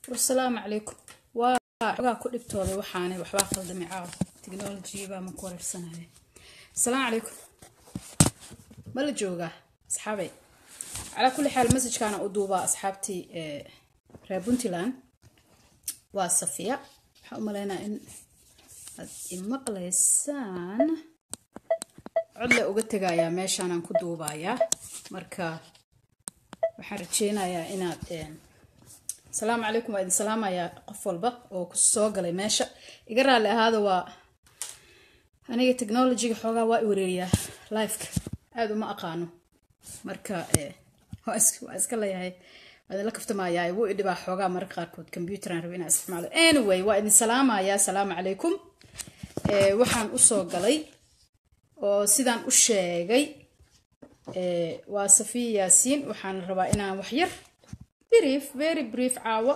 asalaamu calaykum waa xogaa ku dhibtooday waxaanay waxbaa khaldamay caawa technology baa ma ku wareersanaya asalaamu calaykum ma la joogaa asxaabay calaa kulli xaal messajkaana u duubaa asxaabtii reer puntland waa safiya waxaa u maleynaa in aad imaqlaysaan codle uga tegayaa meeshaanaan ku duubayaa marka waxaan rajeynayaa inaad asalaamu calaykum waa idin salaamayaa qof walba oo ku soo galay meesha iga raalli ahaada waa aniga technologyga xoogaa waa i wareeriyaa lifeka aada uma aqaano marka waa iska leeyahay waa idinla kaftamayaa wuu idhibaa xoogaa mararka qaarkood computeran raba inaa isticmaalo anyway waa idin salaamayaa asalaamu calaykum waxaan usoo galay oo sidaan u sheegay waa safiya yaasiin waxaan rabaa inaan waxyar brief very brief caawo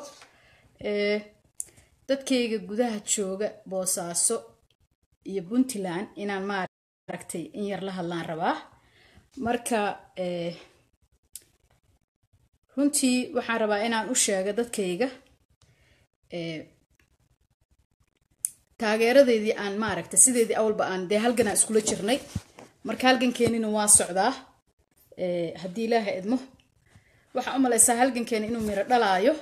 dadkayga gudaha jooga boosaaso iyo puntland inaan maaragtay in yar la hadlaan rabaa marka runtii waxaan rabaa inaan u sheego dadkayga taageeradeydii aan maaragtay sideedii awalba aan dee halganaa iskula jirnay marka halgankeenina waa socdaa haddii ilaaha idmo waxaa u malaysaa halgankeena inuu miro dhalaayo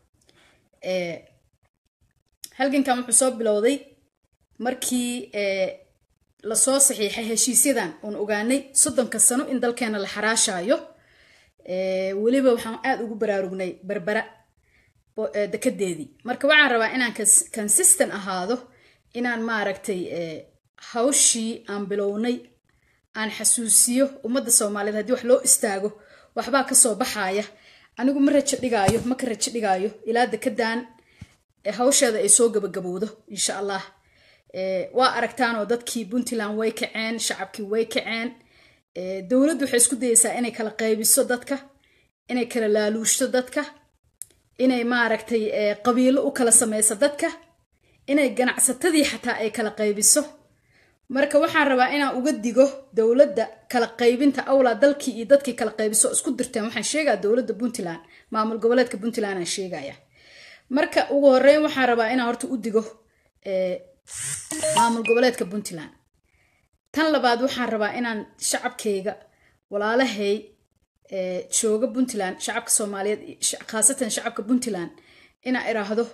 halgankan wuxuu soo bilowday markii lasoo saxiixay heshiisyadan oon ogaanay soddonka sano in dalkeena la xaraashaayo weliba waxaan aada ugu baraarugnay berbera dekedeedii marka waxaan rabaa inaan consistent ahaado inaan maaragtay hawshii aan bilownay aan xasuusiyo ummadda soomaaliyeed haddii wax loo istaago waxbaa kasoo baxaaya anigu ma rajo dhigaayo ma ka rajo dhigaayo ilaa dekedan hawsheeda ay soo gabagabowdo insha allah waa aragtaanoo dadkii puntland way kaceen shacabkii way kaceen dowladdu waxay isku dayeysaa inay kala qaybiso dadka inay kala laaluushto dadka inay maaragtay qabiilo u kala sameyso dadka inay ganacsatadii xataa ay kala qaybiso marka waxaan rabaa inaan uga digo dowladda kala qaybinta awlaa dalkii iyo dadkii kala qaybiso isku dirteen waxaan sheegaa dowladda puntland maamul goboleedka puntland aan sheegaya marka ugu horeyn waxaan rabaa inaan horta u digo maamul goboleedka puntland tan labaad waxaan rabaa inaan shacabkayga walaalahay jooga puntland shacabka soomaaliyeed khaasatan shacabka puntland inaan iraahdo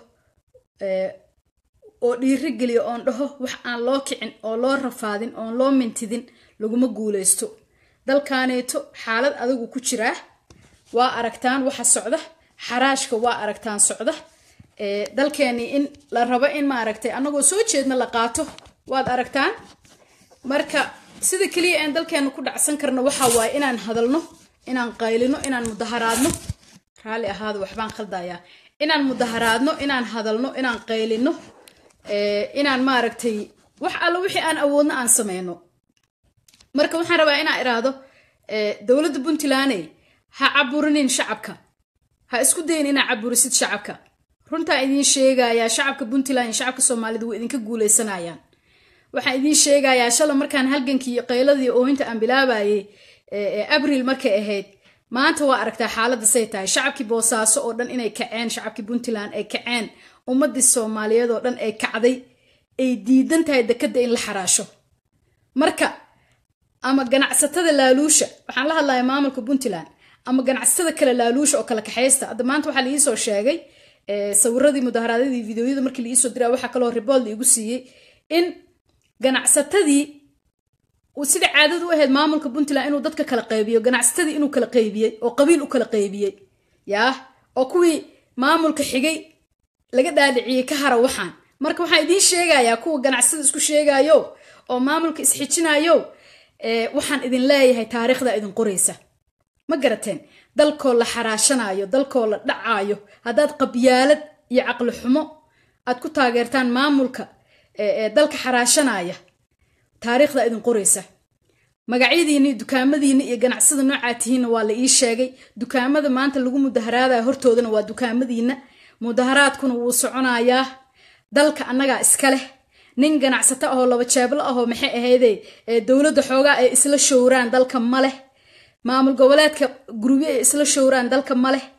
oo dhiiri geliyo oon dhaho wax aan loo kicin oo loo rafaadin oon loo mintidin laguma guuleysto dalkaaneeto xaalad adigu ku jiraa waa aragtaan waxa socda xaraashka waa aragtaan socda dalkeenii in la rabo in maaragtay annagoo soo jeedna la qaato waad aragtaan marka sida keliya aan dalkeena ku dhacsan karno waxa waaye inaan hadalno inaan qaylino inaan mudaharaadno raalli ahaada waxbaan khaldayaa inaan mudaharaadno inaan hadalno inaan qaylino inaan maaragtay wax allo wixii aan awoodno aan sameyno marka waxaan rabaa inaan iraahdo dowladda puntlandey ha caburinin shacabka ha isku dayin inaa caburisid shacabka runtaa idiin sheegayaa shacabka puntland iyo shacabka soomaalida way idinka guuleysanayaan waxaan idiin sheegayaa shala markaan halgankii iyo qayladii oohinta aan bilaabayay abril markay ahayd maanta waa aragtaa xaaladda say tahay shacabkii boosaaso oo dhan inay kaceen shacabkii puntland ay kaceen ummadii soomaaliyeed oo dhan ay kacday ay diidan tahay dekadda in la xaraasho marka ama ganacsatada laaluusha waxaan la hadlaya maamulka puntland ama ganacsatada kale laaluusha oo kala kaxaysta hadda maanta waxaa laiisoo sheegay sawiradii mudaharaadyadii videoyada markii laiisoo diraa waxaa kaloo ribood laigu siiyey in ganacsatadii sida caadadu u ahayd maamulka puntland inuu dadka kala qaybiyo ganacsatadii inuu kala qaybiyey oo qabiil u kala qaybiyey yaa oo kuwii maamulka xigay laga dhaaliciyey ka hara waxaan marka waxaan idiin sheegayaa kuwa ganacsada isku sheegayo oo maamulka isxijinayo waxaan idin leeyahay taariikhda idin qoraysa ma garateen dalkoo la xaraashanayo dalkoo la dhacaayo haddaad qabyaalad iyo caqli xumo aad ku taageertaan maamulka dalka xaraashanaya taariikhda idin qoraysa magacyadiinni dukaamadiinna iyo ganacsada noocaa tihiinna waa la ii sheegay dukaamada maanta lagu mudaharaadaya hortoodana waa dukaamadiinna mudaharaadkuna wuu soconayaa dalka annagaa iska leh nin ganacsato ahoo laba jeeblo ahoo maxay ahayde dowladda xoogaa ay isla showraan dalka ma leh maamul goboleedka gurubyo ay isla showraan dalka ma leh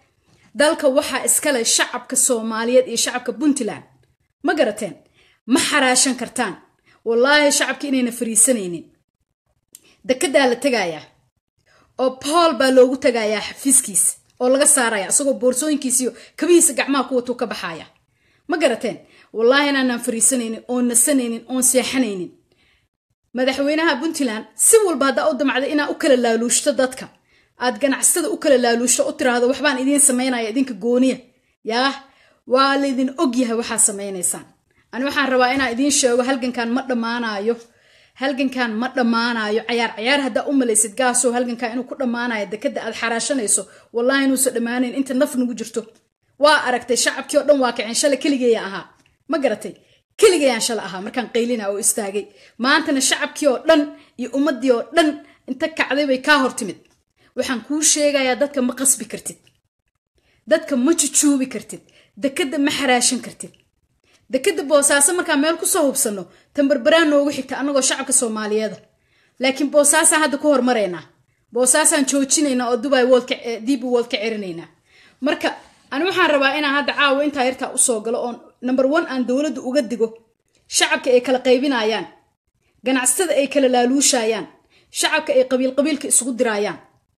dalka waxaa iskale shacabka soomaaliyeed iyo shacabka puntland ma garateen ma xaraashan kartaan wallaahi shacabka inayna fariisanaynin dekedaa la tegayaa oo bool baa loogu tagayaa xafiiskiisa oo laga saaraya isagoo boorsooyinkiisiyo kabihiisa gacmaha ku watuu ka baxaya ma garateen wallaahi inaanaan fariisanaynin oon nasanaynin oon seexanaynin madaxweynaha puntland si walba haddaa u damacda inaa u kala laaluushto dadka aad ganacsatada u kala laaluushto u tiraahdo waxbaan idiin samaynaya idinka gooniya yaah waa laydin ogyahay waxaad samaynaysaan ani waxaan rabaa inaan idiin sheego halgankan ma dhammaanayo halgankan ma dhammaanayo cayaar cayaar haddaa u malaysid gaasoo halgankan inuu ku dhammaanayo dekada aad xaraashanayso wallahi inuusan dhammaanayn inta naf nagu jirto waa aragtay shacabkii oo dhan waa kaceen shala keligeeya ahaa ma garatay keligayaan shala ahaa markaan qaylina oo istaagay maantana shacabkii oo dhan iyo ummaddii oo dhan inta kacday bay kaa hor timid waxaan kuu sheegayaa dadka ma qasbi kartid dadka ma jujuubi kartid dekadda ma xaraashan kartid dekadda boosaaso markaan meel kusoo hubsanno tambarbaraan noogu xigta annagoo shacabka soomaaliyeeda laakiin boosaasaan hadda ku hormaraynaa boosaasaan joojinaynaa oo dubai dibi wold ka cerinaynaa marka ani waxaan rabaa inaan hadda caawa intaa yartaa usoo galo oon number one aan dowladda uga digo shacabka ay kala qaybinayaan ganacsatada ay kala laaluushayaan shacabka ay qabiil qabiilka isugu diraayaan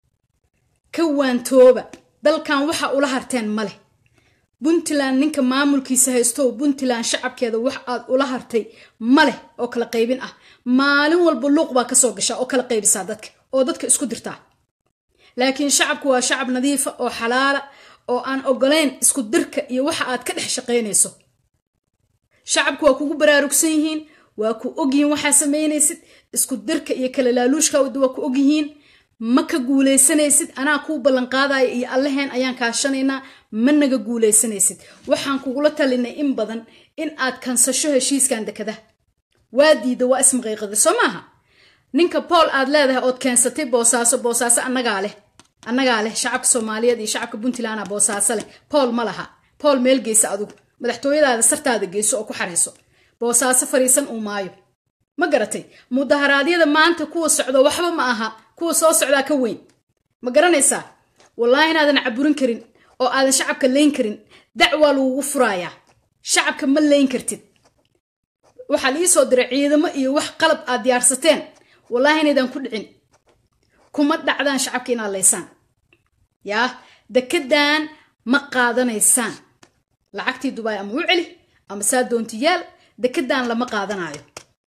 ka waantooba dalkan waxa ula harteen ma leh puntland ninka maamulkiisa haystow puntland shacabkeeda wax aad ula hartay ma leh oo kala qaybin ah maalin walba luuq baa kasoo gashaa oo kala qaybisaa dadka oo dadka isku dirtaa laakiin shacabku waa shacab nadiifa oo xalaala oo aan ogolayn isku dirka iyo waxa aad ka dhex shaqaynayso shacabku waa kugu baraarugsan yihiin waa ku ogyihiin waxaa samaynaysid isku dirka iyo kala laaluushka waa ku ogyihiin ma ka guulaysanaysid anaa kuu ballanqaadaya iyo allaheen ayaan kaashanaynaa ma naga guulaysanaysid waxaan kugula talinay in badan in aad kansasho heshiiskan dekada waa diida waa ismaqiiqada soo maaha ninka bool aad leedahay ood keensatay boosaaso boosaaso annagaa leh annagaa leh shacabka soomaaliyeed iyo shacabka puntlandna boosaaso leh bool ma laha bool meel geysa adugu madaxtooyadaada sartaada geyso oo ku xarayso boosaaso fariisan uu maayo ma garatay mudaharaadyada maanta kuwa socdo waxba ma aha kuwa soo socdaa ka weyn ma garanaysaa wallaahi inaadan caburin karin oo aadan shacabka layn karin dacwaa lagugu furaayaa shacabka ma layn kartid waxaa la iisoo diray ciidamo iyo wax qalab aad diyaarsateen wallaahi inaydaan ku dhicin kuma dhacdaan shacabka inaad laysaan yaa dekedan ma qaadanaysaan lacagtii dubaay ama u celi ama saa doontiyaal dekedan lama qaadanayo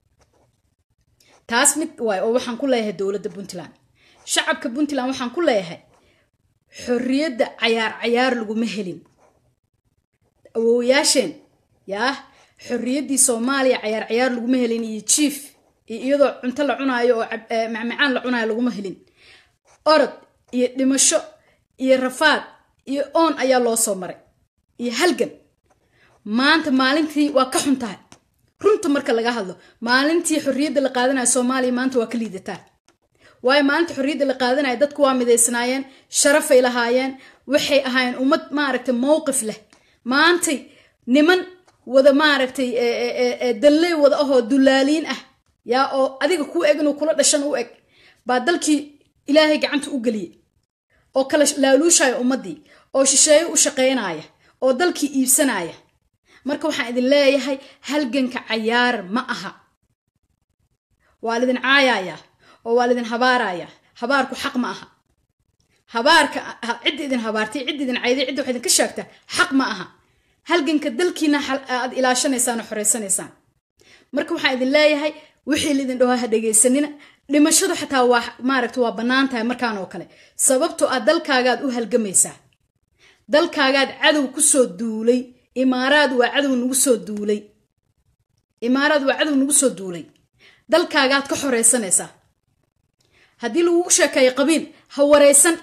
taas mid waay oo waxaan ku leeyahay dowladda puntland shacabka puntland waxaan ku leeyahay xorriyadda cayaar cayaar laguma helin awoowayaasheen yaa xorriyaddii soomaaliya cayaar cayaar laguma helin iyo jief iyo iyadoo cunto la cunaayo oo macmacaan la cunaayo laguma helin orod iyo dhimasho iyo rafaad iyo oon ayaa loo soo maray iyo halgan maanta maalintii waa ka xun tahay runta marka laga hadlo maalintii xorriyadda la qaadanayo soomaaliya maanta waa ka liidataa waayo maalinta xorriyadda la qaadanayo dadku waa midaysnaayeen sharafay lahaayeen waxay ahaayeen ummad maaragtay mowqif leh maantay niman wada maaragtay dalley wada ahoo dulaaliin ah yaa oo adiga kuu eg inuu kula dhashan u eg baa dalkii ilaahay gacanta u geliyey oo kala laaluushaya ummaddii oo shisheeyo u shaqaynaya oo dalkii iibsanaya marka waxaan idin leeyahay halganka cayaar ma aha waa lidin caayaya oo waa lidin habaaraya habaarku xaq ma aha habaarka cidda idin habaartay cidda idin cayday cidda wax idinka sheegta xaq ma aha halganka dalkiina aad ilaashanaysaan oo xoreysanaysaan marka waxaan idin leeyahay wixii lidin dhaho ha dhegaysanina dhimashadu xataa waa maaragta waa bannaan tahay markaan oo kale sababtoo ah dalkaagaad u halgamaysaa dalkaagaad cadow kusoo duulay imaaraad waa cadow nagu soo duulay imaaraad waa cadow nagu soo duulay dalkaagaad ka xoreysanaysaa haddii lagugu sheekeeyo qabiil ha wareysan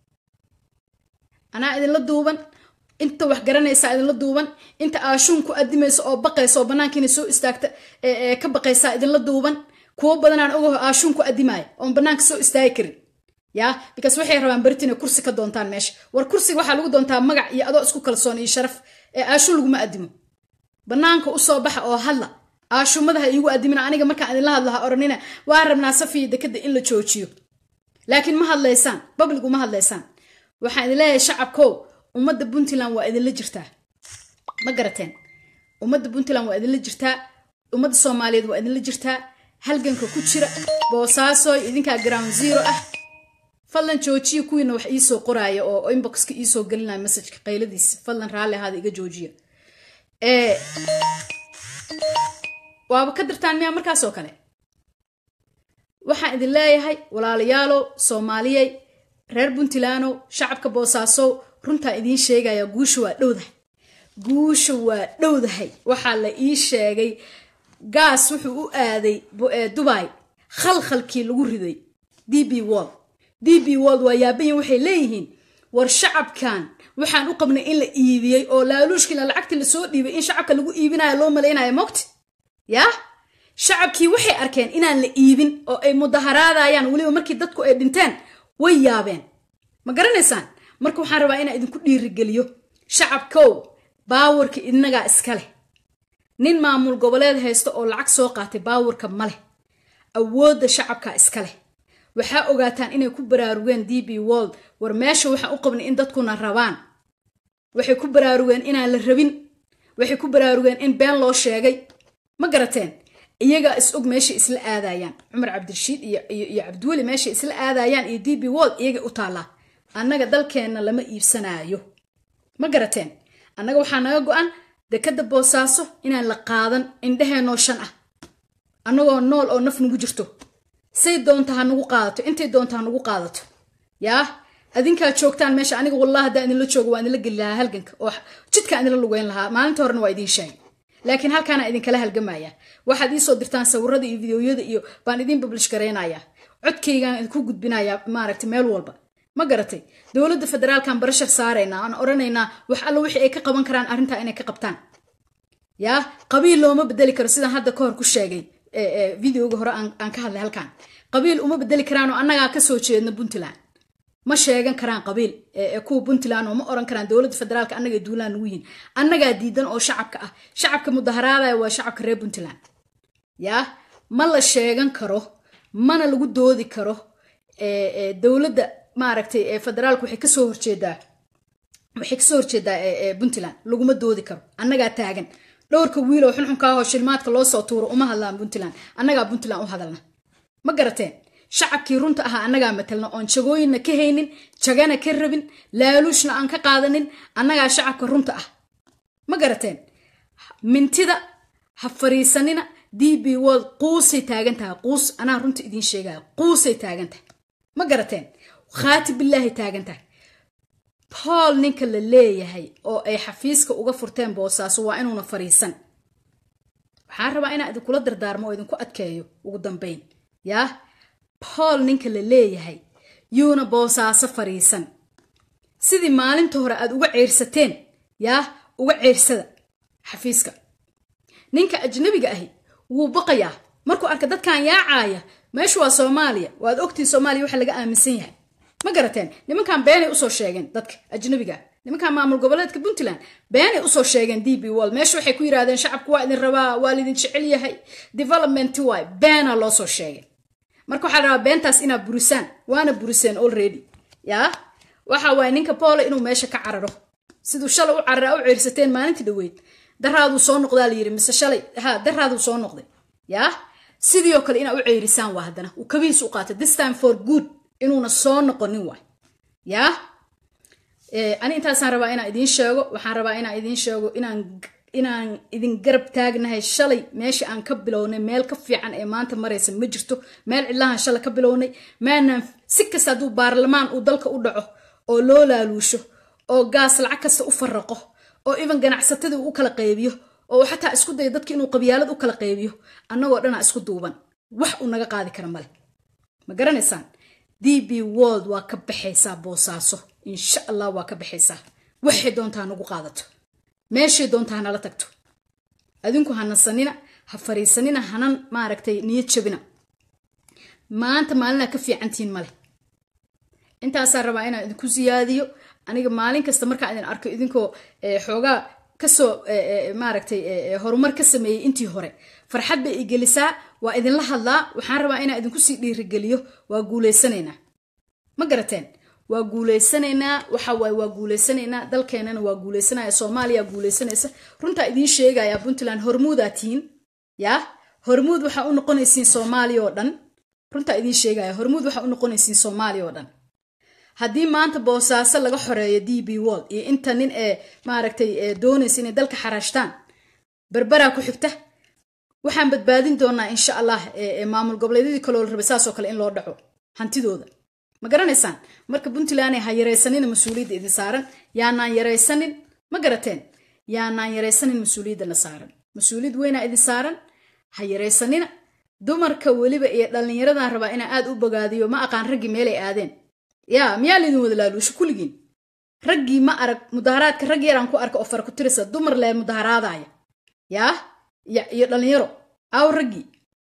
anaa idinla duuban inta wax garanaysaa idinla duuban inta aashuun ku adimaysa oo baqaysa oo bannaankiina soo istaagta ka baqaysaa idinla duuban kuwo badanaan ogaho aashuun ku adimaaya oon bannaanka soo istaagi karin yaa bikaas waxay rabaan beritin inay kursi ka doontaan meesha war kursiga waxaa lagu doontaa magac iyo adoo isku kalsoon iyo sharaf ee aashuun laguma adimo bannaanka usoo baxa oo hadla aashumada ha iigu adimina aniga markaan idinla hadlo ha oranina waa rabnaa safiya dekada in la joojiyo laakiin ma hadlaysaan babligu ma hadlaysaan waxaan idin leeyahay shacabkow ummadda puntland waa idinla jirtaa ma garateen ummadda puntland waa idinla jirtaa ummadda soomaaliyeed waa idinla jirtaa halganka ku jira boosaasoy idinkaa ground zero ah fadlan joojiya kuwiina wax iisoo qoraaya oo inboxka iisoo gelinaya messajka qayladiisa fadlan raalli ahaada iga joojiya waaba ka dirtaan miyaa markaas oo kale waxaan idin leeyahay walaalayaalow soomaaliyey reer puntlandow shacabka boosaasow runtaa idiin sheegaya guusha waa dhowdahay guusha waa dhowdahay waxaa la ii sheegay gaas wuxuu u aaday dubai khalkhalkii lagu riday d b wold d b wold waa yaabayin waxay leeyihiin war shacabkan waxaan u qabnay in la iibiyey oo laaluushkiina lacagtii lasoo dhiibay in shacabka lagu iibinayo loo malaynayo mogti yaa shacabkii waxay arkeen inaan la iibin oo ay mudaharaadayaan weliba markii dadku ay dhinteen way yaabeen ma garanaysaan marka waxaan rabaa inaan idinku dhiirigeliyo shacabkow baawarka inagaa iska leh nin maamul goboleed haysta oo lacag soo qaatay baawarka ma leh awoodda shacabka iska leh waxaa ogaataan inay ku baraarugeen d b wold war meesha waxaan u qabnay in dadkuna rabaan waxay ku baraarugeen inaan la rabin waxay ku baraarugeen in been loo sheegay ma garateen iyagaa is og meeshay isla aadayaan cumar cabdirashiid iyo cabdiweli meeshay isla aadayaan iyo d b wold iyagay u taallaa annaga dalkeenna lama iibsanaayo ma garateen annaga waxaa naga go-an dekadda boosaaso inaan la qaadan indheheenoo shan ah annagoo nool oo naf nagu jirto say doonta ha nagu qaadato intay doonta ha nagu qaadato yaa adinkaa joogtaan meesha aniga wallah haddaan idinla joogo waa idinla geli lahaa halganka oo jidkaan idinla lugeyn lahaa maalinta horena waa idiin sheegay laakiin halkaana idinkala halgamaya waxaad iisoo dirtaan sawirada iyo videoyada iyo baan idiin bablish garaynayaa codkaygaan idinku gudbinayaa maaragta meel walba ma garatay dowladda federaalkan barashar saaraynaa aan odhanaynaa wax alla wixii ay ka qaban karaan arrintaa inay ka qabtaan yaa qabiil looma bedeli karo sidaan hadda ka hor ku sheegay videoga hore aan ka hadlay halkan qabiil uma bedeli karaanoo annagaa kasoo jeedna puntland ma sheegan karaan qabiil kuwa puntland oo ma oran karaan dowladda federaalka annaga duulaan nugu yihin annagaa diidan oo shacabka ah shacabka mudaharaadaya waa shacabka reer puntland yaa ma la sheegan karo mana lagu doodi karo dowladda maaragtay federaalka waxay kasoo horjeedaa waxay kasoo horjeedaa puntland laguma doodi karo annagaa taagan dhowrka wiil oo xunxunkaahoo shilmaadka loo soo tuuro uma hadlaan puntland annagaa puntland u hadalna ma garateen shacabkii runta ahaa annagaa matalna oon jagooyinna ka haynin jagana ka rabin laaluushna aan ka qaadanin annagaa shacabka runta ah ma garateen mintida ha fariisanina d b wold quusay taagan tahay quus anaa runta idiin sheegaya quusay taagan tahay ma garateen khaati bilaahi taagan tahay bool ninka la leeyahay oo ay xafiiska uga furteen boosaaso waa inuuna fariisan waxaan rabaa inaan idinkula dardaarmo oo idinku adkeeyo ugu dambayn yaa bool ninka la leeyahay yuuna boosaaso fariisan sidii maalinta hore aad uga ceyrsateen yaa uga ceyrsada xafiiska ninka ajnabiga ahi wuu baqayaa markuu arka dadkan yaacaaya meeshu waa soomaaliya waad ogtiin soomaaliya waxa laga aaminsan yahay ma garateen nimankan beenay usoo sheegeen dadka ajnabiga nimankan maamul goboleedka puntland beenay usoo sheegeen d b wol meesha waxay ku yidhahdeen shacabku waa idin rabaa waa laidin jecel yahay development waay beena loo soo sheegay marka waxaa rabaa beentaas inaad burisaan waana buriseen already yaa waxa waaye ninka boole inuu meesha ka cararo siduu shalay u carara u ceyrsateen maalintii dhaweyd daraaduu soo noqdaa la yiri mise shalay ha daraaduu soo noqday yaa sidii oo kale inaad u ceyrisaan waa haddana uu kabihiis u qaatay this time for good inuuna soo noqonin waay yaa ani intaasaan rabaa inaan idiin sheego waxaan rabaa inaan idiin sheego inaan inaan idin garab taagnahay shalay meesha aan ka bilownay meel ka fiican ee maanta maraysa ma jirto meel cidlahan shalay ka bilownay maanaan si kasta hadduu baarlamaan uu dalka u dhaco oo loo laaluusho oo gaas lacag kasta u faraqo oo even ganacsatadii u kala qaybiyo oo xataa isku dayo dadki inuu qabyaalad u kala qaybiyo annagoo dhanaa isku duuban wax uu naga qaadi kara male ma garanaysaan d b world waa ka baxaysaa boosaaso insha allah waa ka baxaysaa waxay doontaa nagu qaadato meeshay doontaa hanala tagto adinku ha nasanina ha fariisanina hanan maaragtay niyad jabina maanta maalinaa ka fiicantihiin male intaasaan rabaa inaan idinku siyaadiyo aniga maalin kasta markaan idin arko idinkoo xoogaa kasoo maaragtay horumar ka sameeyey intii hore farxad bay igelisaa waa idinla hadlaa waxaan rabaa inaan idinku sii dhiirigeliyo waa guuleysanaynaa ma garateen waa guuleysanaynaa waxa waaye waa guuleysanaynaa dalkeenana waa guuleysanaya soomaaliya guuleysanaysa runtaa idiin sheegaya puntland hormuudaa tihiin yaa hormuud waxaa u noqonaysiin soomaaliya oo dhan runtaa idiin sheegaya hormuud waxaa u noqonaysiin soomaaliya oo dhan haddii maanta boosaaso laga xoreeyo d b wall iyo inta nin ee maaragtay doonaysa inay dalka xaraashtaan berberaa ku xigta waxaan badbaadin doonaa insha allah maamul goboleedyadii kaloo la rabay saasoo kale in loo dhaco hantidooda ma garanaysaan marka puntland ha yaraysanina mas-uuliyadda idin saaran yaanaan yaraysanin ma garateen yaanaan yaraysanin mas-uuliyaddana saaran mas-uuliyad weynaa idin saaran ha yaraysanina dumarka weliba iyo dhallinyaradan rabaa inaa aad u bogaadiyo ma aqaan raggii meelay aadeen yaa miyaa laydin wada laaluusho kulligiin raggii ma arag mudaharaadka rag yaraan ku arka oo fara ku tirisa dumar lee mudaharaadaya yaa iyo dhallinyaro aw raggii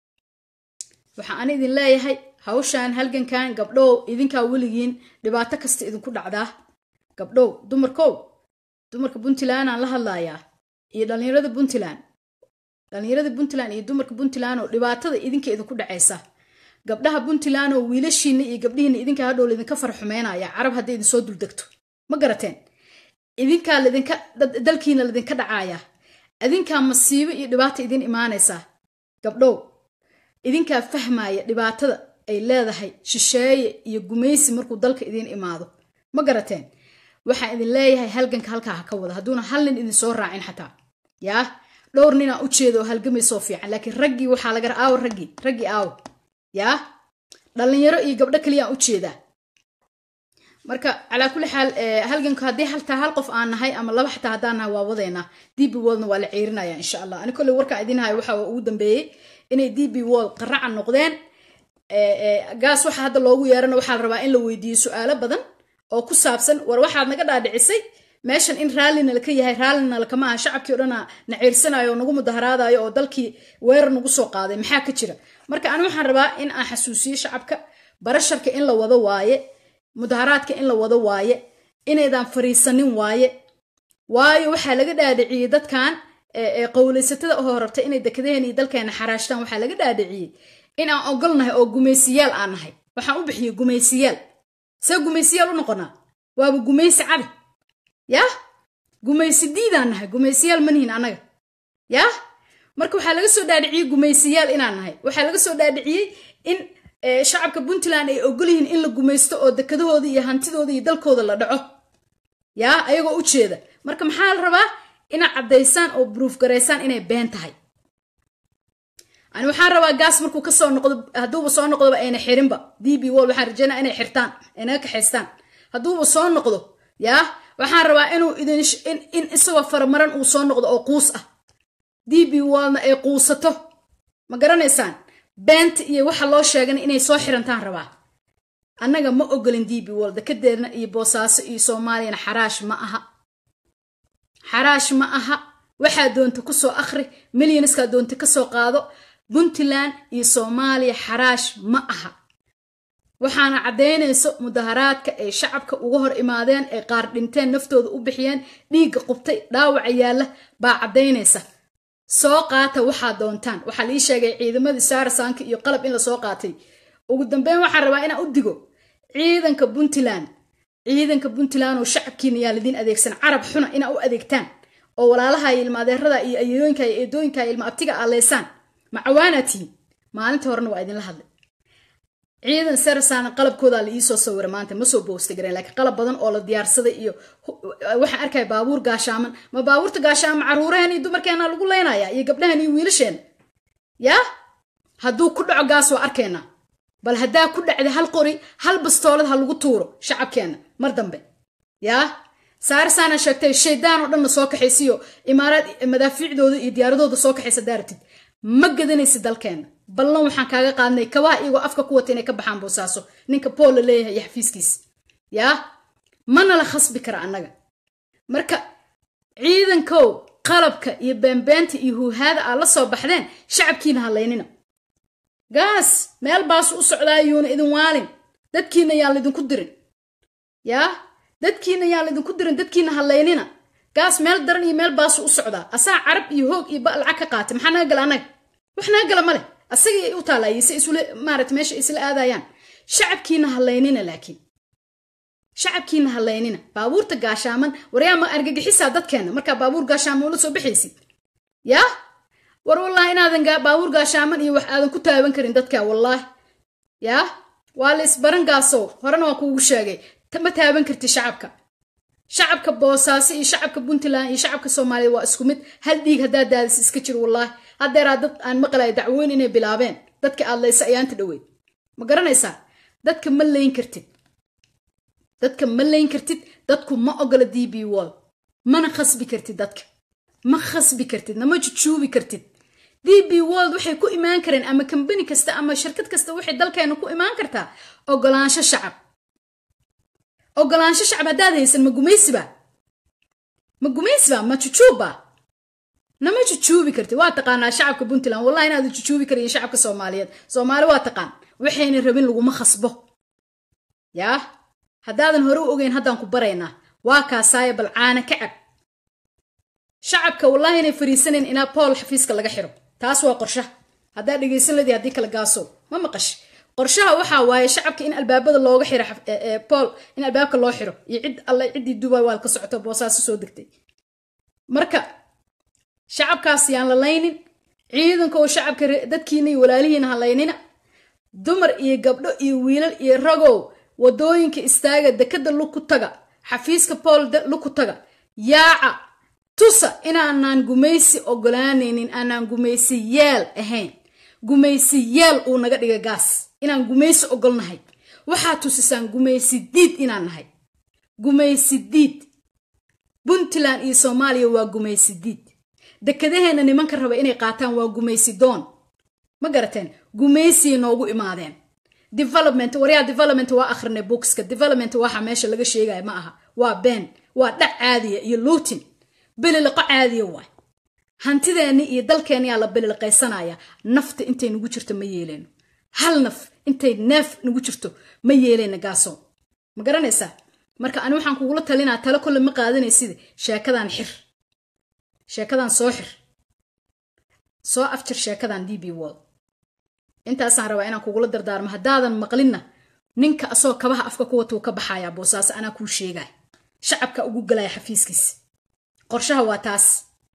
waxaa ana idin leeyahay hawshaan halgankan gabdhow idinkaa weligiin dhibaato kasta idinku dhacdaa gabdhow dumarkow dumarka puntlandaan la hadlayaa iyo dhallinyarada puntland dhallinyarada puntland iyo dumarka puntland oo dhibaatada idinka idinku dhacaysa gabdhaha puntland oo wiilashiina iyo gabdhihiina idinka hadhow laydinka farxumeynaya carab hadday idinsoo duldegto ma garateen idinkaa ladinka dalkiina ladinka dhacaaya idinkaa masiibo iyo dhibaata idin imaanaysaa gabdhow idinkaa fahmaya dhibaatada ay leedahay shisheeye iyo gumaysi markuu dalka idiin imaado ma garateen waxaan idin leeyahay halganka halkaa ha ka wada hadduuna hal nin idinsoo raacin xataa yaa dhowr ninaa u jeeda oo halgamaysoo fiican laakiin raggii waxaa laga aawo raggii raggii aawo yaa dhallinyaro iyo gabdho kaliyaan u jeedaa marka calaa kulli xaal halganku haddii haltaa hal qof aan nahay ama laba xataa haddaan nahay waa wadaynaa d b woldna waa la ceerinaya insha allah ani kolley warkaan idin hayo waxa ugu dambeeyey inay d b wold qaraca noqdeen gaas waxa hadda loogu yeerana waxaa la rabaa in la weydiiyo su-aalo badan oo ku saabsan war waxaad naga dhaadhicisay meeshan in raallina laka yahay raallina lakama aha shacabkii o dhana na ciirsanayo oo nagu mudaharaadayo oo dalkii weerar nagu soo qaaday maxaa ka jira marka ani waxaan rabaa in aan xasuusiyo shacabka barasharka in la wado waaye mudaharaadka in la wado waaye inaydaan fariisanin waaye waayo waxaa laga dhaadhiciyey dadkan qowlaysatada oo rabta inay dekadaheen iyo dalkeena xaraashtaan waxaa laga dhaadhiciyey in aan ogolnahay oo gumaysiyaal aan nahay waxaan u bixiyey gumaysiyaal see gumaysiyaal u noqonaa waaba gumaysi cadi yaa gumaysi diidaan nahay gumaysiyaal manihin annaga yaa marka waxaa laga soo dhaadhiciyey gumaysiyaal inaan nahay waxaa laga soo dhaadhiciyey in shacabka puntland ay ogol yihiin in la gumaysto oo dekadahooda iyo hantidooda iyo dalkooda la dhaco yaa ayagoo u jeeda marka maxaa la rabaa inaad caddaysaan oo bruuf garaysaan inay been tahay ani waxaan rabaa gaas markuu kasoo noqdo hadduuba soo noqdoba ayna xirinba d b wol waxaan rajeynaa inay xirtaan ay naga kaxaystaan hadduuba soo noqdo yaa waxaan rabaa inuu idin in isagoo faramaran uu soo noqdo oo quus ah d b wolna ay quusato ma garanaysaan beenta iyo waxa loo sheegana inay soo xirantaan rabaa annaga ma ogolin d b wol dekadeedna iyo boosaaso iyo soomaaliyana xaraash ma aha xaraash ma aha waxaa doonta kusoo akhri milyonskaa doonta kasoo qaado puntland iyo soomaaliya xaraash ma aha waxaana caddaynayso mudaharaadka ay shacabka uga hor imaadeen ay qaar dhinteen naftooda u bixiyeen dhiigga qubtay dhaawaca yaalla baa caddaynaysa soo qaata waxaa doontaan waxaa lii sheegay ciidamadii saarasaanka iyo qalab in lasoo qaatay ugu dambeyn waxaan rabaa inaan u digo ciidanka puntland ciidanka puntland oo shacabkiina yaa lidiin adeegsan carab xuna inaa u adeegtaan oo walaalaha iyo ilma adeerada iyo ayeeyooyinka iyo eedooyinka iyo ilma abtiga aleysaan macawaanaa tihiin maalinta horena waa idinla hadlay ciidan sarasaana qalabkoodaa la iisoo sawira maanta ma soo boosta gareen laakiin qalab badan oo la diyaarsaday iyo waxaan arkaya baabuur gaashaaman ma baabuurta gaashaaman caruuraheen iyo dumarkeena lagu leynaya iyo gabdhahan iyo wiilasheena yaa hadduu ku dhaco gaas waa arkeenaa bal haddaa ku dhacda hal qori hal bastoolad ha lagu tuuro shacabkeenna mar dambe yaa saarasaana sheegtay shaydaan oo dhanna soo kaxaysiyo imaaraad madaafiicdooda iyo diyaaradooda soo kaxaysa daaratid ma gadanaysid dalkeenna ballan waxaan kaaga qaadnay kabaha iyagoo afka ku wata inay ka baxaan boosaaso ninka bool la leeyahay iyo xafiiskiisa yaa mana la khasbi kara annaga marka ciidankow qalabka iyo beenbeenta iyo huuhaada aad la soo baxdeen shacabkiina halaynina gaas meel baasu u socdaayuuna idin waalin dadkiina yaan laydinku dirin yaa dadkiina yaan laydinku dirin dadkiina halaynina gaas meel daran iyo meel baasu u socdaa asaa carab iyo hoog iyo ba lacag ka qaatay maxaa naga gala annaga wax naga gala male asagii u taalaayay se isula maarata meesha isla aadayaan shacabkiina halaynina laakiin shacabkiina halaynina baabuurta gaashaaman waryaa ma argagixisaa dadkeena markaa baabuur gaashaaman ula soo baxaysid yaa war wallaahi inaadan baabuur gaashaaman iyo wax aadan ku taaban karin dadka wallaahi yaa waa la isbaran gaasow horena waa kuugu sheegay ma taaban karti shacabka shacabka boosaaso iyo shacabka puntland iyo shacabka soomaaliya waa isku mid hal dhiig haddaa daadis iska jir wallaahi haddeeraa dad aan maqlaya dacwooyn inay bilaabeen dadka aad laysa ayaanta dhoweyd ma garanaysaa dadka ma layn kartid dadka ma layn kartid dadku ma ogola d b wall mana khasbi kartid dadka ma khasbi kartid nama jujuubi kartid d b world waxay ku imaan kareen ama kambani kasta ama shirkad kasta waxay dalkeena ku imaan kartaa ogolaansho shacab ogolaansho shacab haddaad haysan ma gumaysiba ma gumaysiba ma jujuubba nama jujuubi kartid waa taqaanaa shacabka puntland wallahi inaad jujuubi karayin shacabka soomaaliyeed soomaali waa taqaan waxayna rabin laguma khasbo yaa haddaadan hore u ogeyn haddaan ku baraynaa waa kaasaaya bal caana ka cab shacabka wallahi inay fariisanayn inaa bool xafiiska laga xiro taas waa qorshaha haddaa dhegaysan ladii haddii kala gaasow ma maqash qorshaha waxaa waaye shacabka in albaabada looga xiro bool in albaabka loo xiro iyo cid alle ciddii dubai waad ka socoto boosaaso soo degtay marka shacabkaas yaan la laynin ciidanka oo shacabka dadkiina iyo walaalihiina ha laynina dumar iyo gabdho iyo wiilal iyo ragow wadooyinka istaaga dekada luku taga xafiiska bool luku taga yaaca tusa inaanaan gumaysi ogolaanaynin aanaan gumaysi yeel ahayn gumaysi yeel uu naga dhiga gaas inaan gumaysi ogolnahay waxaa tusisaan gumaysi diid inaan nahay gumaysi diid puntland iyo soomaaliya waa gumaysi diid dekadaheena nimanka raba inay qaataan waa gumaysi doon ma garateen gumaysiya noogu imaadeen development waryaa development waa akhrinay bookska development waxa meesha laga sheegaya ma aha waa been waa dhac caadiya iyo luutin beliliqo caadiya waay hantideenni iyo dalkeenniyaa la beliliqaysanaya nafta intay nagu jirto ma yeeleyno hal naf intay neef nagu jirto ma yeeleyna gaaso ma garanaysaa marka ani waxaan kugula talinaa talo kolle ma qaadanaysid sheekadan xir sheekadan soo xir soo afjir sheekadan d b wall intaasaan rabaa inaan kugula dardaarmo haddaadan maqlinna ninka asagoo kabaha afka ku watuu ka baxayaa boosaaso anaa kuu sheegaya shacabka ugu galaya xafiiskiisa qorshaha waa taas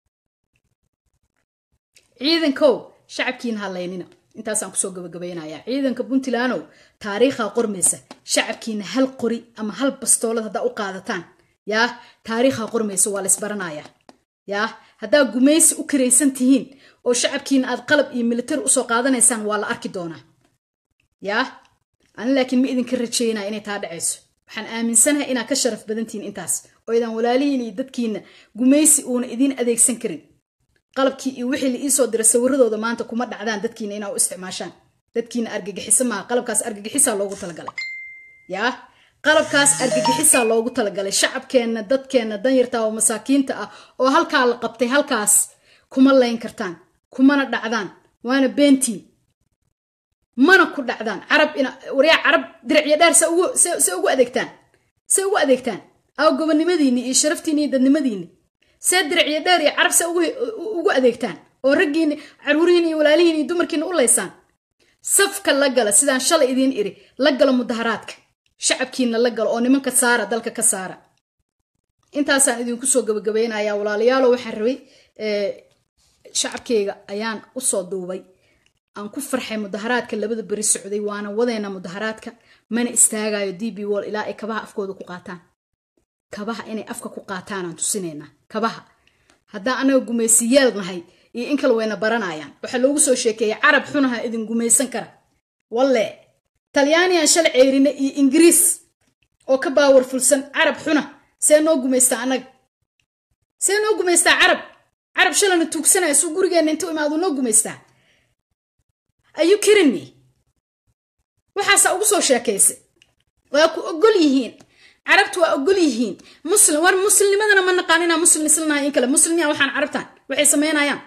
ciidankow shacabkiina halaynina intaasaan kusoo gabagabaynayaa ciidanka puntlandow taariikhaa qormaysa shacabkiina hal qori ama hal bastoolad haddaa u qaadataan yaa taariikhaa qormaysa waa laysbaranayaa yaa haddaa gumaysi u karaysan tihiin oo shacabkiina aad qalab iyo militari usoo qaadanaysaan waa la arki doonaa yaa ani laakiin ma idinka rajeynaya inay taa dhacayso waxaan aaminsanahay inaad ka sharaf badantihiin intaas oo idaan walaalihiin iyo dadkiina gumaysi uuna idiin adeegsan karin qalabkii iyo wixii la iisoo dira sawiradooda maanta kuma dhacdaan dadkiina inaa u isticmaashaan dadkiina argagixiso maaha qalabkaas argagixisaa loogu talagalay yaa qalabkaas argagixisaa loogu talagalay shacabkeenna dadkeenna danyarta oo masaakiinta ah oo halkaa la qabtay halkaas kuma layn kartaan kumana dhacdaan waana beentiin mana ku dhacdaan carab waryaa carab diricyo dheer se ugu adeegtaan se ugu adeegtaan aw gobonnimadiinni iyo sharaftiinni iyo dadnimadiinni see diricyo dheer iyo carab se ugu adeegtaan oo raggiinni caruurihiinni iyo walaalihiinni iyo dumarkiina u laysaan safka la gala sidaan shalay idiin iri la galo mudaharaadka shacabkiina la galo oo nimanka saara dalka ka saara intaasaan idinku soo gabagabaynayaa walaalayaalo waxaan rabay shacabkeyga ayaan usoo duubay aan ku farxay mudaharaadka labada beri socday waana wadeena mudaharaadka mana istaagayo d b wall ilaa ay kabaha afkooda ku qaataan kabaha inay afka ku qaataan aan tusinaynaa kabaha haddaan anaga gumaysiyaal nahay iyo in kale wayna baranayaan waxaa loogu soo sheekeeyay carab xunaha idin gumaysan kara walle talyaaniyan shalay ceyrine iyo ingiriis oo ka baawar fulsan carab xuna see noo gumaystaa annaga see noo gumaystaa carab carab shalana tuugsanaya suu gurigeenna intuu imaadu noo gumaystaa ayuu kirinni waxaasaa ugu soo sheekaysay waa ku ogol yihiin carabtu waa ogol yihiin muslim war muslimnimadana ma naqaan inaa muslim islanahay in kale muslimyaa waxaan carabtaan waxay samaynayaan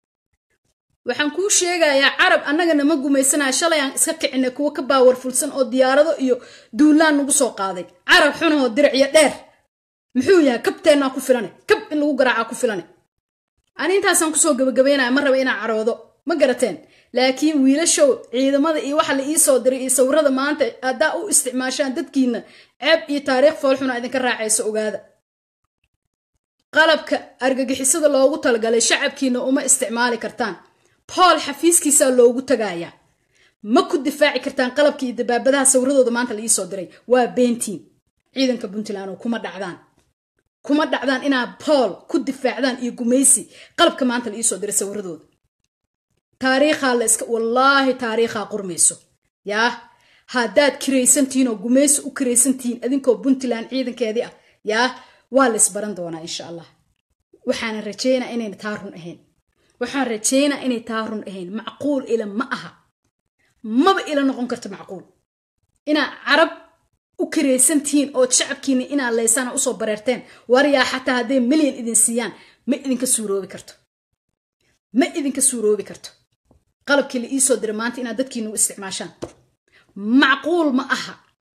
waxaan kuu sheegayaa carab annagana ma gumaysanaya shalay aan iska kicinay kuwo ka baawar fulsan oo diyaarado iyo duulaan nagu soo qaaday carab xunahoo diricyo dheer muxuu yahay kabteennaa ku filane kab in lagu garaacaa ku filane ani intaasaan kusoo gabagabaynaya ma raba inaa caroodo ma garateen laakiin wiilashow ciidamada iyo waxa la ii soo diray iyo sawirada maanta haddaa u isticmaashaan dadkiina ceeb iyo taariikh foolxuna idinka raacayso ogaada qalabka argagixisada loogu talagalay shacabkiina uma isticmaali kartaan bool xafiiskiisaa loogu tagayaa ma ku difaaci kartaan qalabka iyo dabaabadaha sawiradooda maanta la ii soo diray waa beentiin ciidanka puntland oo kuma dhacdaan kuma dhacdaan inaad bool ku difaacdaan iyo gumaysi qalabka maanta la ii soo diray sawiradooda taariikhaa la iska wallaahi taariikhaa qurmayso yaa haddaad kiraysantihiin oo gumaysi u kiraysantihiin adinkoo puntland ciidankeedii ah yaa waa la isbaran doonaa insha allah waxaana rajeynaa inayna taa run ahayn waxaan rajeynaa inay taa run ahayn macquul ila ma aha maba ila noqon karto macquul inaad carab u kiraysantihiin ood shacabkiina inaad laysana usoo bareerteen waryaa xataa hadday milyan idin siiyaan ma idinka suuroobi karto ma idinka suuroobi karto qalabkii la iisoo diray maanta inaad dadkiina u isticmaashaan macquul ma aha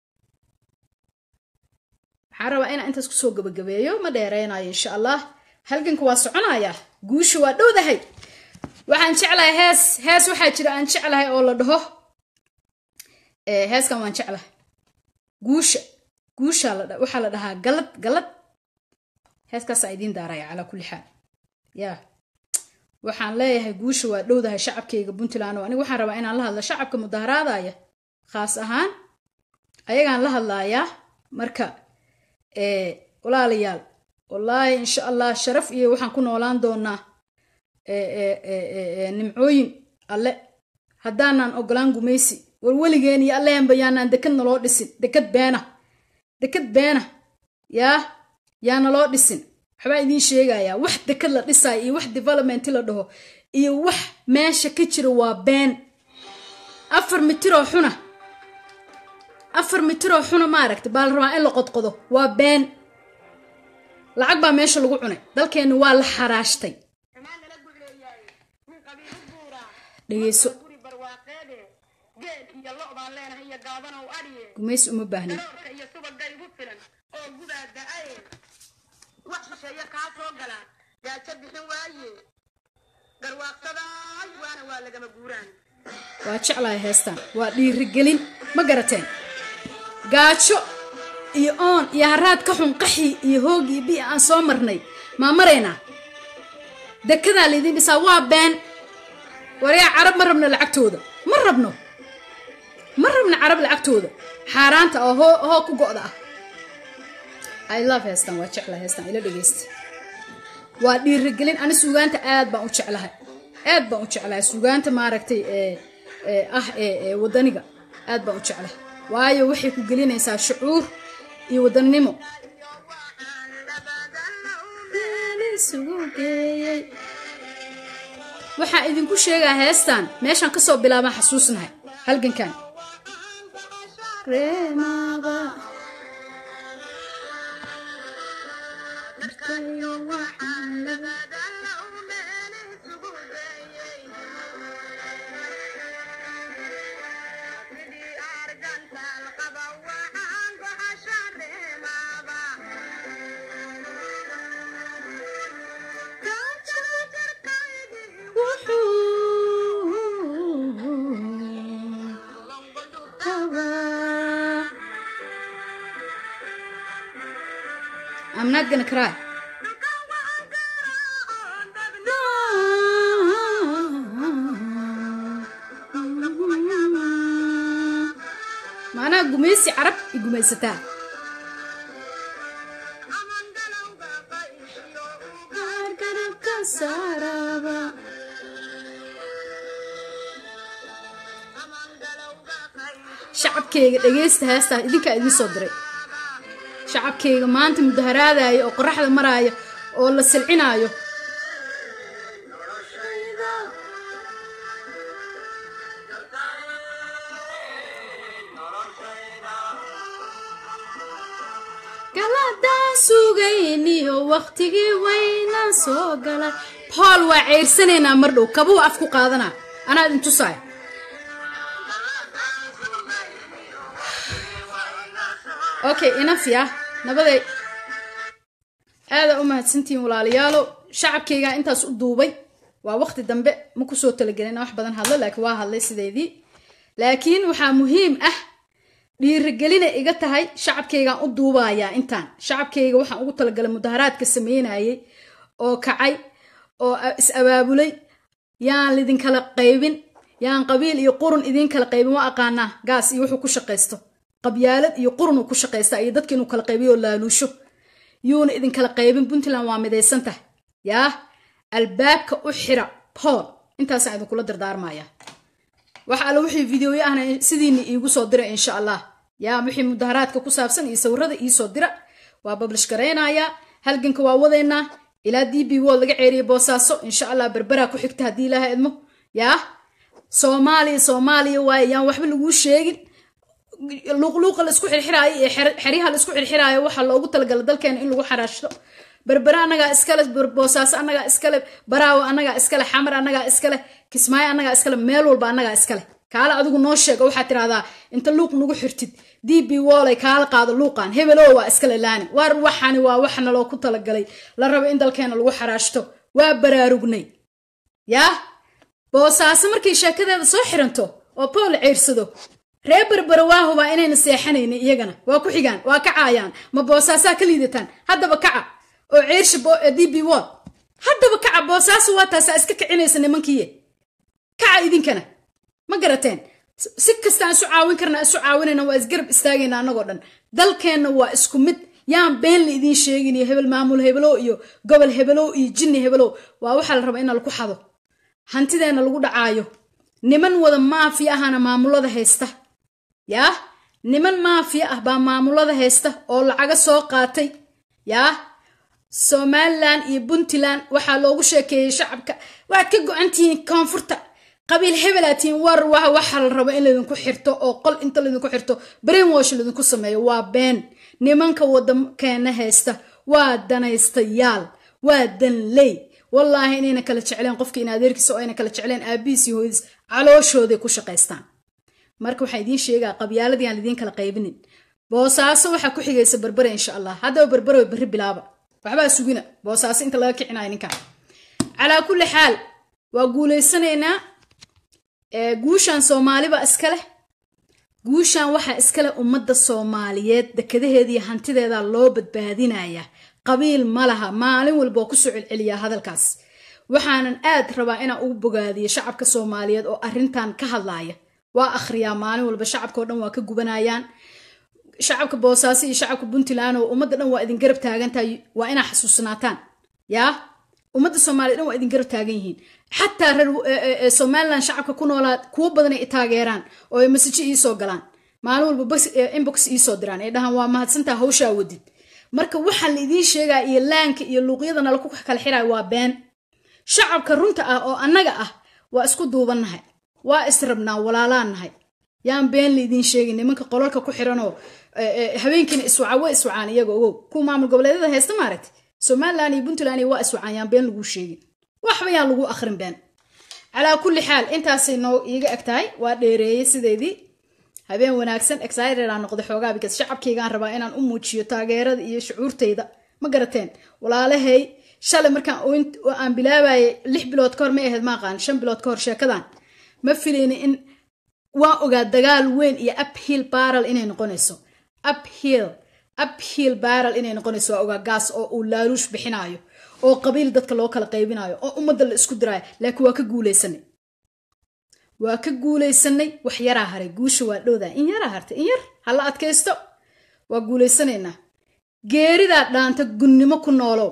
waxaan rabaa inaan intaas kusoo gabagabeeyo ma dheereynayo insha allah halganka waa soconayaa guusha waa dhowdahay waxaan jeclahay hees hees waxaa jira aan jeclahay oo la dhaho heeskan waan jeclahay guusha guusha waxaa la dhahaa galad galad heeskaasaa idiin daaraya calaa kulli xaal yaa waxaan leeyahay guusha waa dhowdahay shacabkayga puntland oo aniga waxaan rabaa inaan la hadla shacabka mudaharaadaya khaas ahaan ayagaan la hadlayaa marka walaalayaal wallaahi insha allah sharaf iyo waxaan ku noolaan doonaa nimcooyin alle haddaanan ogolaan gumaysi war weligeen iyo alleenba yaanaan dekad naloo dhisin dekad beena dekad beena yaa yaa naloo dhisin waxbaa idiin sheegayaa wax dekad la dhisaayo iyo wax development la dhaho iyo wax meesha ka jira waa been afar mitiroo xuna afar mitiroo xuna maaragta baa la rabaa in la qodqodo waa been lacag baa meesha lagu cunay dalkeenni waa la xaraashtay dhegeyso gumaysi uma baahnin waa jeclahay heestaan waa dhiirigelin ma garateen gaajo iyo oon iyo haraad ka xun qaxi iyo hoog iyo bi aan soo marnay maa maraynaa dekadaa laydiin dhisaa waa been waryaa carab ma rabno lacagtooda ma rabno ma rabno carab lacagtooda xaaraanta oo hoo hoo ku go'da ah i love heestan waa jeclahay heestan ila dhegeysta waa dhiirigelin ani suugaanta aad baan u jeclahay aad baan u jeclahay suugaanta maaragtay ee ah ee wadaniga aad baan u jeclahay waayo waxay ku gelinaysaa shucuur iyo wadannimo waxaan idinku sheegaa heestan meeshaan kasoo bilaabaan xasuusnahay halgankan I'm not gonna cry. maanaha gumaysi carab i gumaysataa shacabkayga dhageysta heestaa idinkaa idiin soo diray shacabkayga maanta mudaharaadaya oo qoraxda maraya oo la silcinaayo galadaan sugayniyo waktigii wayna soo galay bool waa ceyrsanaynaa mar dhow kabuu af ku qaadanaa anaa idin tusaay okay inaf ya nabaday aadaa u mahadsantihiin walaalayaalo shacabkaygaa intaas u duubay waa waqti dambe ma kusoo talagelin wax badan hadlo laakiin waa hadlay sideedii laakiin waxaa muhiim ah dhiirigelina iga tahay shacabkaygaan u duubayaa intaan shacabkayga waxaan ugu talagalay mudaharaadka sameynayay oo kacay oo is abaabulay yaan lidinkala qaybin yaan qabiil iyo qurun idiin kala qaybin waa aqaanaa gaas iyo wuxuu ku shaqaysto qabyaalad iyo qurun uu ku shaqaystaa iyo dadka inuu kala qaybiyo oo laaluusho yuuna idinkala qaybin puntland waa midaysan tahay yaa albaabka u xira pool intaasaan idinkula dardaarmaya wax alle wixii videoyo ahna sidiina iigu soo dira insha allah yaa wixii mudaharaadka ku saabsan iyo sawirada iisoo dira waa bablish garaynayaa halganka waa wadeynaa ilaa d b wol laga ceeriyay boosaaso insha allah berberaa ku xigta haddii ilaaha idmo yaa soomaaliya soomaaliya waaye yaan waxba laguu sheegin luuqluuqa laisku xirxiraayo iyo xeryaha laisku xirxiraayo waxaa loogu talagala dalkeena in lagu xaraashto berbere annagaa iskale boosaaso annagaa iskale baraawo annagaa iskale xamar annagaa iskale kismaayo annagaa iskale meel walba annagaa iskale kaale adigu noo sheega waxaad tirahdaa inta luuq nagu xirtid d b wolay kaala qaado luuqan hebelo waa iskale laani waar waxani waa waxna loo ku talagalay la rabo in dalkeena lagu xaraashto waa baraarugnay yaa boosaaso markay sheekadeeda soo xiranto oo pool ceyrsado ree berbere waa hubaa inayna seexanaynin iyagana waa ku xigaan waa kacaayaan ma boosaasaa ka liidataan haddaba kaca oo ceersha d b wol haddaba kaca boosaaso waa taasaa iska kicinaysa nimankiiye kaca idinkana ma garateen si kastaan isu caawin karna isu caawinayna waa isgarab istaagayna annagoo dhan dalkeenna waa isku mid yaan been la idiin sheegin iyo hebel maamul hebelow iyo gobol hebelow iyo jinni hebelow waa waxaa la rabaa ina laku xado hantideenna lagu dhacaayo niman wada maafiya ahana maamulada haysta yaa niman maafiya ah baa maamulada haysta oo lacaga soo qaatay yaa somalilan iyo puntland waxaa loogu sheekeeyey shacabka waad ka go-antihiin koonfurta qabiil hebelaa tihiin war wa waxaa la rabo in laydinku xirto oo qol inta laydinku xirto brainwash laydinku sameeyo waa been nimanka waddankeena haysta waa danaystayaal waa danley wallaahi inayna kala jecleen qofka in adeerkiisa oo ayna kala jecleen aabihiis iyo hooyadiis calooshooday ku shaqaystaan marka waxaa idiin sheegaa qabyaaladii aan idiin kala qaybinin boosaaso waxaa ku xigaysa berbere insha allah haddaba berbere berri bilaaba waxbaa sugina boosaaso inta laga kicinayo ninkan calaa kulli xaal waa guulaysanaynaa guushan soomaaliba iskaleh guushan waxaa iskaleh ummadda soomaaliyeed dekadaheeda iyo hantideeda loo badbaadinayaa qabiil ma laha maalin walba oo kusoo celceliyaa hadalkaas waxaanan aad rabaa inaan ugu bogaadiyo shacabka soomaaliyeed oo arrintan ka hadlaaya waa akhriyaa maalin walba shacabkao dhan waa ka gubanayaan shacabka boosaaso iyo shacabka puntland oo ummadda dhan waa idin garab taagantahay waa inaa xasuusnaataan yaa ummadda soomaliya dhan waa idin garab taagan yihiin xataa reer somalilan shacabka ku noolaa kuwo badanay i taageeraan oo ay masajo iisoo galaan maalin walba inbox iisoo diraan ay dhahaan waa mahadsantaa hawshaa wadid marka waxaa la idiin sheegaa iyo laanka iyo luuqyadana laku kala xirayo waa been shacabka runta ah oo annaga ah waa isku duubannahay waa israbnaa walaalaan nahay yaan been la idiin sheegin nimanka qolalka ku xiranoo habeenkiina iswaca wa iswacaan iyaga ogow kuwa maamul goboleedyada haysta maaragta somalilan iyo puntland waa iswacaan yaan been laguu sheegin waxba yaan lagu akhrin been calaa kulli xaal intaasay noo iiga eg tahay waa dheereeyey sideedii habeen wanaagsan excited-aan noqday xoogaa bikas shacabkaygaan rabaa inaan u muujiyo taageerada iyo shucuurtayda ma garateen walaalahay shalay markaan aan bilaabayay lix bilood kahor may ahayd maaqaan shan bilood kahor sheekadan ma filayni in waa ogaa dagaal weyn iyo uphill baral inay noqonayso uphill uphill baral inay noqonayso waa ogaa gaas oo uu laaluush bixinaayo oo qabiil dadka loo kala qaybinayo oo ummadda la isku diraayo laakiin waa ka guulaysanay waa ka guulaysanay wax yaraa haray guusha waa dhowdaa in yaraa hartay in yar hala adkaysto waa guulaysanaynaa geeridaa dhaanta gunnimo ku noolow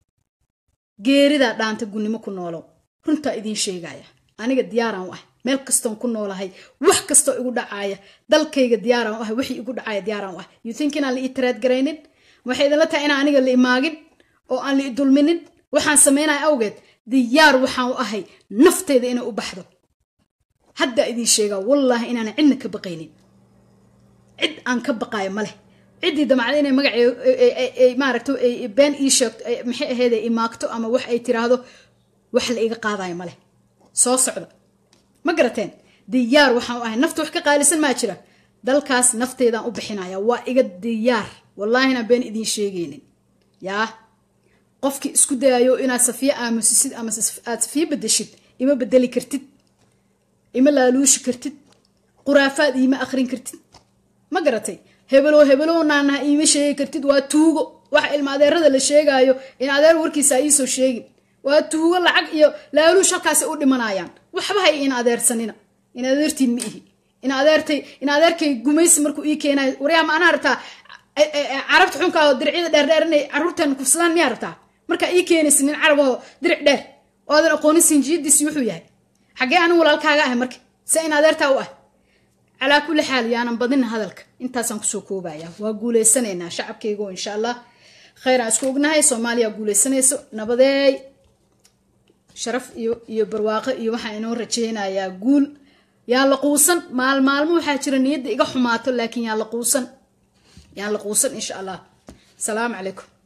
geeridaa dhaanta gunnimo ku noolow runtaa idiin sheegaya aniga diyaaraan u ah meel kastoon ku noolahay wax kastoo igu dhacaaya dalkayga diyaaraan u ah wixii igu dhacaya diyaaraan u ah you think inaan la ii taraad garaynin waxay idinla tahay inaan aniga la imaagin oo aan la i dulminin waxaan samaynaya awgeed diyaar waxaan u ahay nafteyda inay u baxdo haddaa idiin sheegaa wallaahi inaanan cidna ka baqaynin cid aan ka baqaayo ma leh ciddii damacda inay magacee maaragta been ii sheegto maxay ahaydee imaagto ama wax ay tiraahdo wax la iga qaadayo ma leh soo socda ma garateen diyaar waxaan u ahay nafta wax ka qaalisan maa jira dalkaas nafteedaan u bixinaya waa iga diyaar wallaahi inaan been idiin sheegaynin yaa qofkii isku dayayo inaad safiyo aamusisid ama aad safiyo bedeshid ima bedeli kartid ima laaluushi kartid quraafaad iima akrin kartid ma garatay hebelow hebelow naanaha iima sheegi kartid waa tuugo waxa ilma adeerada la sheegaayo in adeer warkiisa iisoo sheegin waa tuugo lacag iyo laaluush halkaasi u dhimanayaan waxba hay in adeersanina in adeertiin ma ihi in adeertay in adeerkay gumaysi markuu ii keenayo waryaa ma anaa rabtaa carabta xunkaa oo diricyada dheerdheer inay caruurteena kufsadaan miyaa rabtaa markaa ii keenaysa nin carab oo diric dheer oo aadan aqoonin sinjiyadiisi wuxuu yahay xaggee anigu walaalkaaga ahay marka se in adeertaa u ah calaa kulli xaal yaanan badina hadalka intaasaan kusoo koobaya waa guuleysanaynaa shacabkaygo insha allah khayraan isku ognahay soomaaliya guuleysanayso nabadeey sharaf iyo iyo barwaaqo iyo waxaa inoo rajaynayaa guul yaan la quusan maal maalmo waxaa jira niyadda iga xumaato laakiin yaan la quusan yaan la quusan insha allah asalaamu calaykum